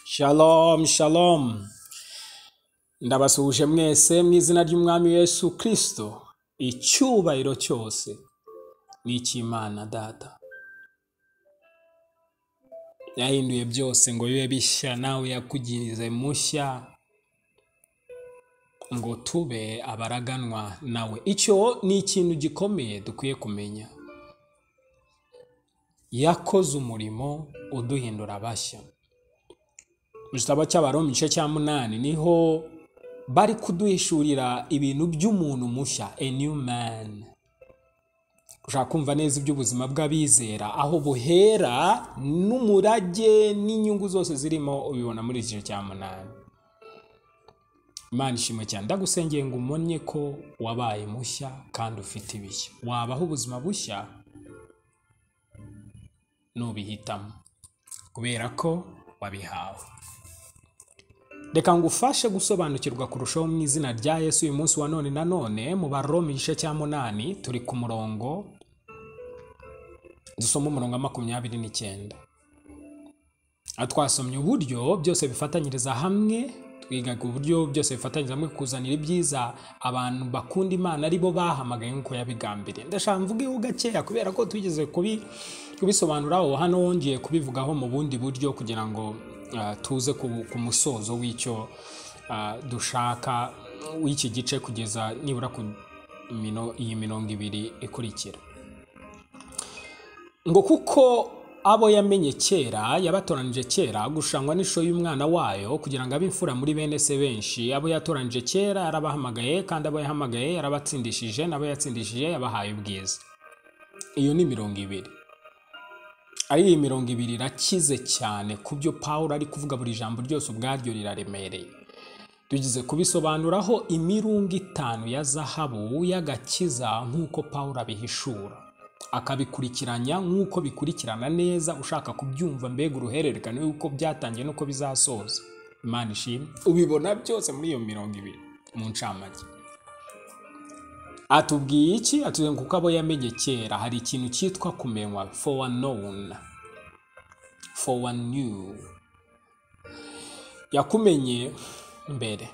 Shalom, shalom. Ndabasuhuje mwese mu izina ry'Umwami Yesu Kristo. Icyubahiro cyose ni icy'Imana Data. Yahinduye byose ngo bibe bishya, nawe yakugirize mushya ngo tube abaraganwa nawe. Icyo ni ikintu gikomeye dukwiye kumenya. Yakoze umurimo uduhindura bashya. mu gitabo cy'abaroma igice cya munani niho bari kuduhishurira ibintu by'umuntu mushya a new man ushaka kumva neza iby'ubuzima bw'abizera aho buhera n'umurage n'inyungu zose zirimo ubibona muri iki gice cya munani imana ishimwe cyane ndagusengeye ngo umonye ko wabaye mushya kandi ufite ibishya wabaho ubuzima bushya nubihitamo kubera ko wabihawe reka ngufashe gusobanukirwa kurushaho mu izina rya yesu uyu munsi wa none na none mu baroma igice cya munani turi ku murongo dusoma umurongo wa makumyabiri n'icyenda Aha twasomye uburyo byose bifatanyiriza hamwe twigaga uburyo byose bifatanyiriza hamwe kuzanira ibyiza abantu bakunda imana aribo bahamagaye nk'uko yabigambiriye ndashaka mvugeho gakeya kubera ko tugeze kubi- kubisobanuraho hano wongeye kubivugaho mu bundi buryo kugira ngo ah, tuze ku ku musozo w'icyo ah, dushaka w'iki gice kugeza nibura ku mino- iyi mirongo ibiri ikurikira ngo kuko abo yamenye kera yabatoranije kera gushangwa n'ishusho y'umwana wayo kugira ngo abe imfura muri bene se benshi abo yatoranije kera yarabahamagaye kandi abo yahamagaye yarabatsindishije n'abo yatsindishije yabahaye ubwiza iyo ni mirongo ibiri ari iyi mirongo ibiri irakize cyane ku byo pawulo ari kuvuga buri jambo ryose ubwaryo riraremereye tugize kubisobanuraho imirungo itanu ya zahabu y'agakiza nk'uko pawulo abihishura akabikurikiranya nk'uko bikurikirana neza ushaka kubyumva mbega uruhererekane y'uko byatangiye n'uko bizasoza imana ishimwe ubibona byose muri iyo mirongo ibiri mu ncamake atubwiye iki atubwiye ngo kuko abo yamenye kera hari ikintu cyitwa kumenywa for known for new yakumenye mbere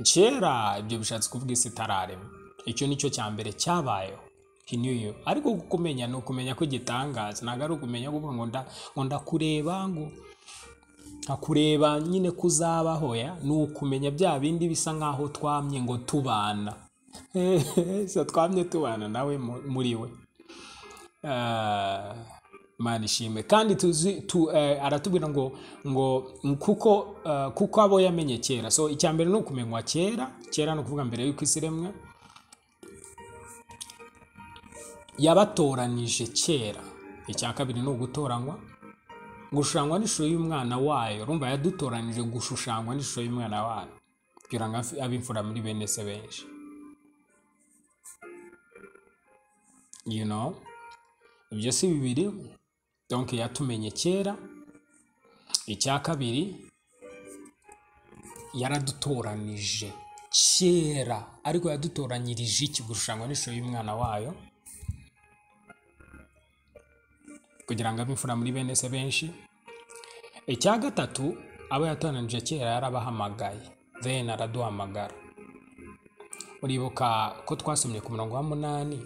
kera ibyo bishatse kuvuga isi itararema icyo nicyo cya mbere cyabayeho He knew you. ariko kukumenya ni ukumenya ko igitangaza ntabwo ari ukumenya kuvuga ngo nda- ngo ndakureba ngo nkakureba nyine kuzabaho ya ni ukumenya bya bindi bisa nk'aho twamye ngo tubana so twamye tubana nawe mu- muri we Ah, Imana ishimwe kandi tuzi tu, eh, aratubwira ngo ngo kuko eh, kuko abo yamenye kera so icya mbere ni ukumenywa kera kera ni ukuvuga mbere y'uko isi iremwa yabatoranije kera icya kabiri ni ugutoranywa gushushanywa n'ishusho y'umwana wayo urumva yadutoranije gushushanywa n'ishusho y'umwana wayo kugira ngo abe- abe imfura muri bene se benshi you know ibyo si bibiri donc yatumenye kera icya kabiri yaradutoranije kera ariko yadutoranyirije iki gushushanywa n'ishusho y'umwana wayo kugira ngo abe imfura muri bene se benshi icya gatatu abo yatoranije kera yarabahamagaye then araduhamagara uribuka ko twasomye ku murongo wa munani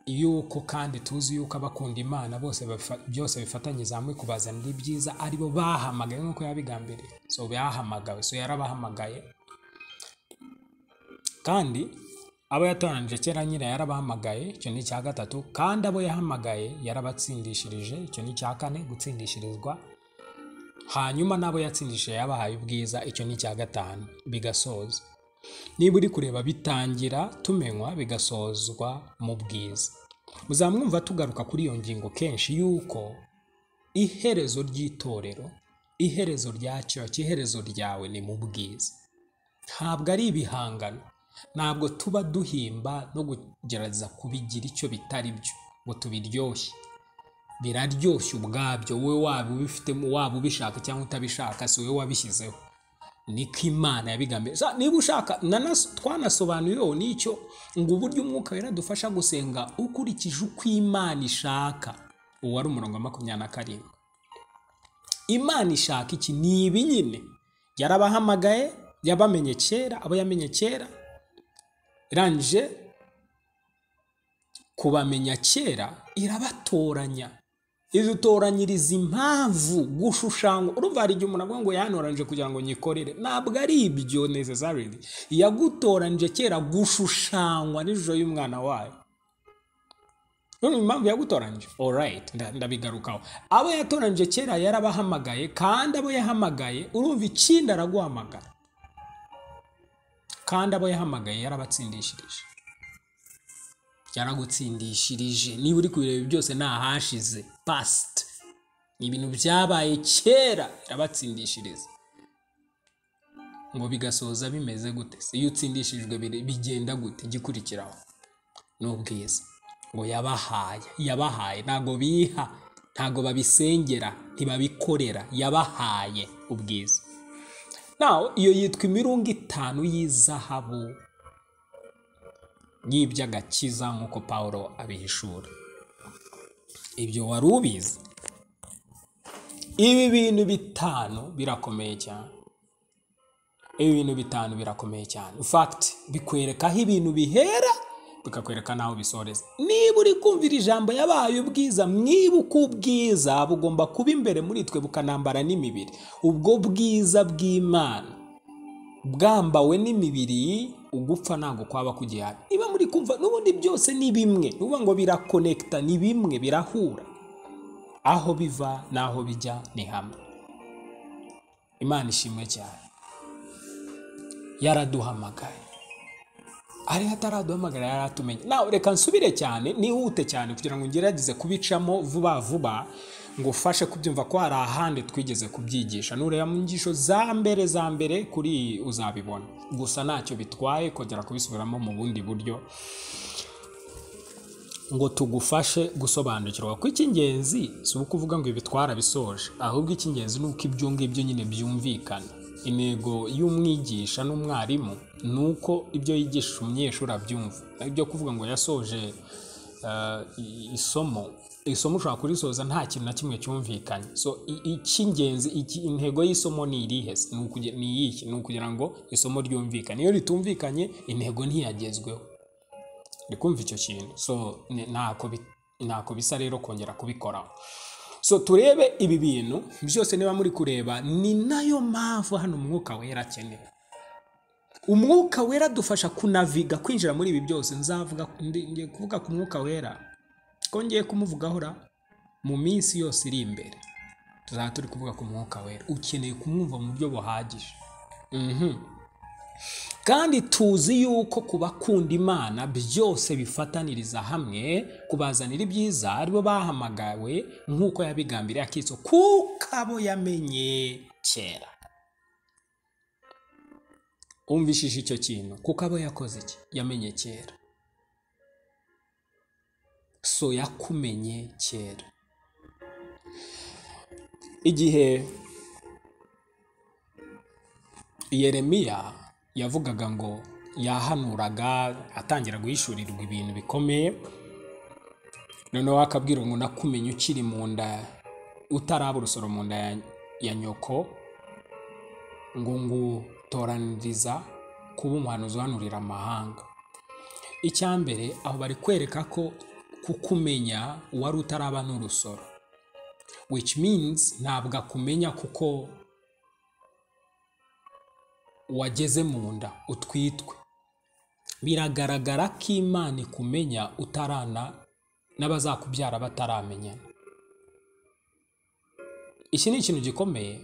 yuko kandi tuzi yuko abakunda imana bose bafa- byose bifatanyiriza hamwe kubazanira ibyiza aribo bahamagaye nk'uko yabigambiriye so bahamagawe so yarabahamagaye kandi abo yatoranije kera nyine yarabahamagaye icyo ni icya gatatu kandi abo yahamagaye yarabatsindishirije icyo ni icya kane gutsindishirizwa hanyuma n'abo yatsindishije yabahaye ubwiza icyo ni icya gatanu bigasoza niba uri kureba bitangira tumenywa bigasozwa mu bwiza muzamwumva tugaruka kuri iyo ngingo kenshi yuko iherezo ry'itorero iherezo rya church iherezo ryawe ni mu bwiza ntabwo ari ibihangano ntabwo tuba duhimba no kugerageza kubigira icyo bitari byo ngo tubiryoshye biraryoshye ubwabyo wowe waba ubifitemo waba ubishaka cyangwa utabishaka si wowe wabishyizeho niko imana yabigambiriye Sa- niba ushaka nanas- twanasobanuriyeho n'icyo ngo uburyo umwuka wera adufasha gusenga ukurikije uko imana ishaka uwo ari umurongo wa makumyabiri na karindwi imana ishaka iki ni ibi nyine yarabahamagaye yabamenye kera abo yamenye kera irangije kubamenya kera irabatoranya idutoranyiriza impamvu gushushanywa urumva hari igihe umuntu avuga ngo yanoranyije kugira ngo nyikorere ntabwo ari ibyo nezesarili yagutoranyije kera gushushanywa n'ijoro y'umwana wayo none impamvu yagutoranyije alright nda- ndabigarukaho abo yatoranyije kera yarabahamagaye kandi abo yahamagaye urumva ikindi araguhamagara kandi abo yahamagaye yarabatsindishirije yaragutsindishirije niba uri kubireba byose ni ahashize past ni ibintu byabaye kera irabatsindishiriza ngo bigasoza bimeze gute se iyo utsindishijwe biri- bigenda gute igikurikiraho ni ubwiza ngo yabahaye yabahaye ntabwo biha ntabwo babisengera ntibabikorera yabahaye ubwiza nawe iyo yitwa imirunga itanu y'izahabu n'iby'agakiza nk'uko pawulo abihishura ibyo wari ubizi ibi bintu bitanu birakomeye cyane ibi bintu bitanu birakomeye cyane fagiti bikwereka aho ibintu bihera bikakwereka n'aho bisoreza niba uri kumvira ijambo yabaye ubwiza mwibuka ubwiza bugomba kuba imbere muri twe bukanambara n'imibiri ubwo bwiza bw'imana bwambawe n'imibiri ugupfa ntabwo kwaba kugihari niba muri kumva n'ubundi byose ni bimwe nuba ngo birakonekita ni bimwe birahura aho biva n'aho bijya ni hamwe imana ishimwe cyane yaraduhamagaye ari hataraduhamagara yaratumenye nawe reka nsubire cyane nihute cyane kugira ngo ngerageze kubicamo vuba vuba ngo ufashe kubyumva ko hari ahandi twigeze kubyigisha nureba mu nyigisho za mbere za mbere kuri iyi uzabibona gusa ntacyo bitwaye kongera kubisubiramo mu bundi buryo ngo tugufashe gusobanukirwa ko icy'ingenzi si ukuvuga ngo ibi twarabisoje ahubwo icy'ingenzi ni uko ibyo ngibyo nyine byumvikana intego y'umwigisha n'umwarimu ni uko ibyo yigisha umunyeshuri abyumva ibyo kuvuga ngo yasoje eh, i- isomo isomo ushobora kurisoza nta kintu na kimwe cyumvikanye so i- icy'ingenzi iki- intego y'isomo ni irihe se? Ni ukugira- ni iyihe ni ukugira ngo isomo ryumvikane iyo ritumvikanye intego ntiyagezweho ndi kumva icyo kintu so ni- ntako bi- ntako bisa rero kongera kubikoraho so turebe ibi bintu byose niba muri kureba ni nayo mpamvu hano umwuka wera akenewe umwuka wera adufasha kunaviga kwinjira muri ibi byose nzavuga ndi- ngiye kuvuga ku mwuka wera ko ngiye kumuvugaho ra mu minsi yose iri imbere tuzaba turi kuvuga ku mwuka wera ukeneye kumwumva mu buryo buhagije kandi tuzi yuko ku bakunda imana byose bifataniriza hamwe kubazanira ibyiza aribo bahamagawe nk'uko yabigambiriye akiso kuko abo yamenye kera umvishije icyo kintu kuko abo yakoze iki yamenye kera so yakumenye kera igihe yeremiya yavugaga ngo yahanuraga atangira guhishurirwa ibintu bikomeye noneho akabwira ngo nakumenye ukiri mu nda utaraba urusoro mu nda ya, ya nyoko ngo ngutoraniriza kuba umuhanuzi uhanurira amahanga icyambere aho bari kwereka ko kukumenya wari utaraba n'urusoro which means ntabwo akumenya kuko wageze mu nda utwitwe biragaragara ko imana ikumenya utarana n'abazakubyara bataramenyana iki ni ikintu gikomeye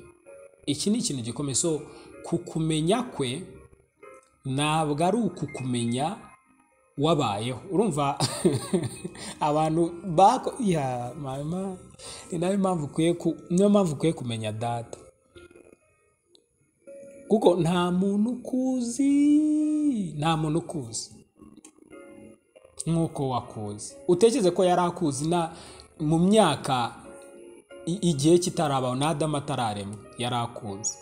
iki ni ikintu gikomeye so kukumenya kwe ntabwo ari ukukumenya wabayeho urumva abantu bako ya mama ni nayo mpamvu ukwiye ku- niyo mpamvu ukwiye kumenya data kuko nta muntu ukuzi nta muntu ukuzi nk'uko wakuzi utekereze ko yari akuzi na mu myaka i- igihe kitarabaho n'adamu atararemwa yari akuzi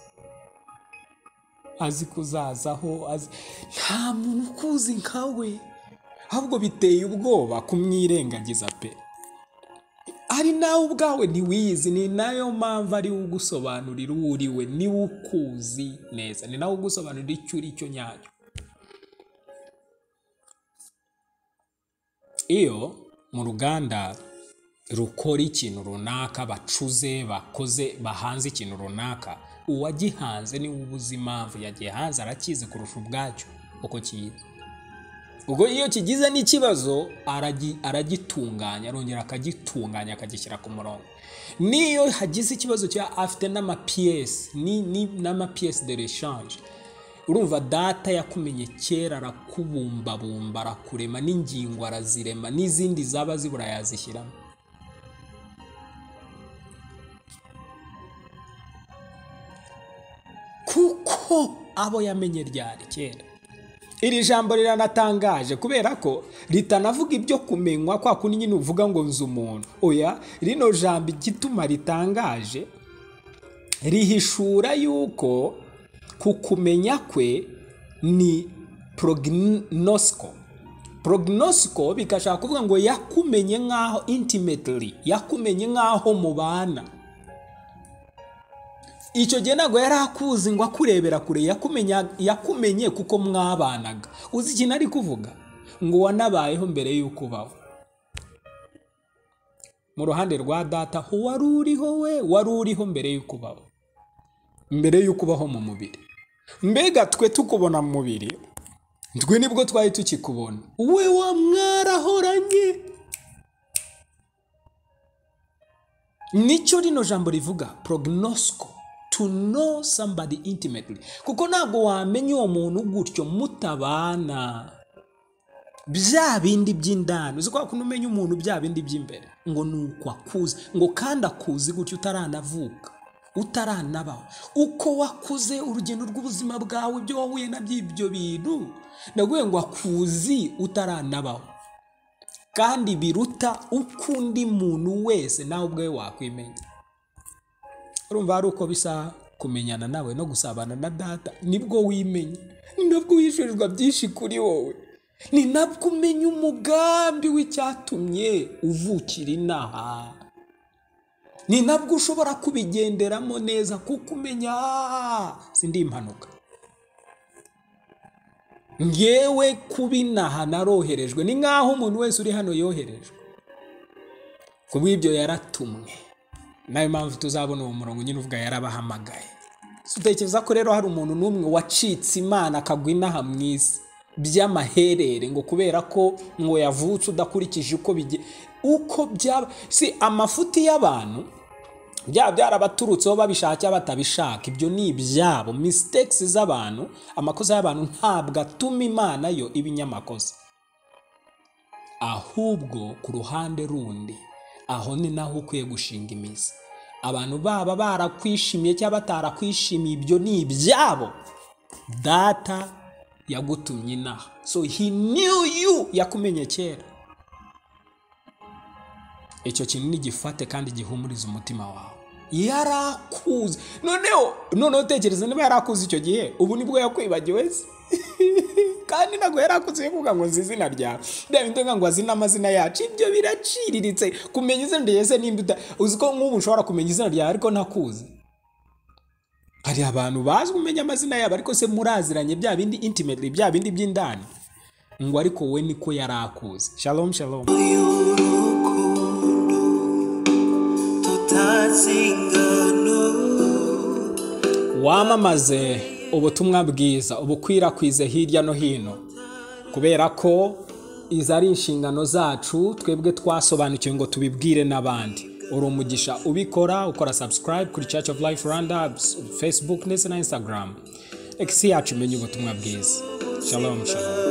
azi kuzazaho azi nta muntu ukuzi nkawe ahubwo biteye ubwoba kumwirengagiza pe ari nawe ubwawe ntiwiyizi ni nayo mpamvu ari we ugusobanurira uwo uri we niwe ukuzi neza ni nawe ugusobanurira icyo uri cyo nyacyo iyo mu ruganda rukora ikintu runaka bacuze bakoze bahanze ikintu runaka uwagihanze niwe ubuze impamvu yagihanze arakizi kurusha ubwacyo uko kiyizi ubwo iyo kigize n'ikibazo aragi- aragitunganya arongera akagitunganya akagishyira ku murongo n'iyo hagize ikibazo cya afite n'amapiyesi ni- ni- n'amapiyesi de reshanje urumva data yakumenye kera arakubumbabumba arakurema n'ingingo arazirema n'izindi zaba zibura yazishyiramo kuko abo yamenye ryari kera iri jambo riranatangaje kubera ko ritanavuga ibyo kumenywa kwa kundi nyine uvuga ngo nzi umuntu oya rino jambo igituma ritangaje rihishura yuko kukumenya kwe ni prognosco prognosco bigashaka kuvuga ngo yakumenye nk'aho intimately yakumenye nk'aho mubana icyo gihe ntabwo yari akuzi ngo akurebera kure yakumenya- yakumenye kuko mwabanaga uzi ikintu ari kuvuga ngo wanabayeho mbere y'uko ubaho mu ruhande rwa data ho wari uriho we wari uriho mbere y'uko ubaho mbere y'uko ubaho mu mubiri mbega twe tukubona mu mubiri twe nibwo twari tukikubona we wa mwarahoranye nicyo rino jambo rivuga prognosco to know somebody intimately kuko ntabwo wamenya uwo muntu gutyo mutabana bya bindi by'indani uzi kwa kuntu umenya umuntu bya bindi by'imbere ngo ni uko akuzi ngo kandi akuzi gutyo utaranavuka utaranabaho uko wakuze urugendo rw'ubuzima bwawe ibyo wahuye na by'ibyo bintu ndaguye ngo akuzi utaranabaho kandi biruta uko undi muntu wese nawe ubwawe wakwimenya urumva hari uko bisa kumenyana nawe no gusabana na data nibwo wimenya ni nabwo wishyurirwa byinshi kuri wowe ni nabwo umenya umugambi w'icyatumye uvukira inaha ni nabwo ushobora kubigenderamo neza kuko umenya "Ah, sindi impanuka ngewe kuba inaha naroherejwe ni nk'aho umuntu wese uri hano yoherejwe ku bw'ibyo yaratumwe nayo mpamvu tuzabona uwo murongo nyine uvuga yarabahamagaye utekereza ko rero hari umuntu n'umwe wacitse imana akagwa inaha mu isi by'amaherere ngo kubera ko ngo yavutse udakurikije uko bige uko byaba si amafuti y'abantu byaba byarabaturutseho babishaka cyangwa batabishaka ibyo ni ibyabo mistakes z'abantu amakosa y'abantu ntabwo atuma imana yo iba inyamakosa ahubwo ku ruhande rundi aho ni naho ukwiye gushinga imizi abantu baba barakwishimiye cyangwa batarakwishimiye ibyo ni ibyabo data yagutumye inaha so he knew you yakumenye kera icyo kintu nigifate kandi gihumuriza umutima wawe yarakuzi noneho noneho utekereza niba yarakuzi icyo gihe ubu nibwo yakwibagiwe se kandi ntabwo yarakuzi yo kuvuga ngo nzi izina ryawe bya bindi bivuga ngo azi n'amazina yacu ibyo biraciriritse kumenya izina ryawe se nimba uta uzi ko nk'ubu ushobora kumenya izina ryawe ariko ntakuzi hari abantu bazi kumenya amazina yabo ariko se muraziranye bya bindi intimately bya bindi by'indani ngo ariko we niko yarakuzi shalom shalom y'urukundo tutazingana wamamaze ubutumwa bwiza ubukwirakwize hirya no hino kubera ko izi ari inshingano zacu twebwe twasobanukiwe ngo tubibwire n'abandi uri umugisha ubikora ukora subscribe kuri church of life rwanda facebook ndetse na instagram x yacu imenye ubutumwa bwiza shalom shalom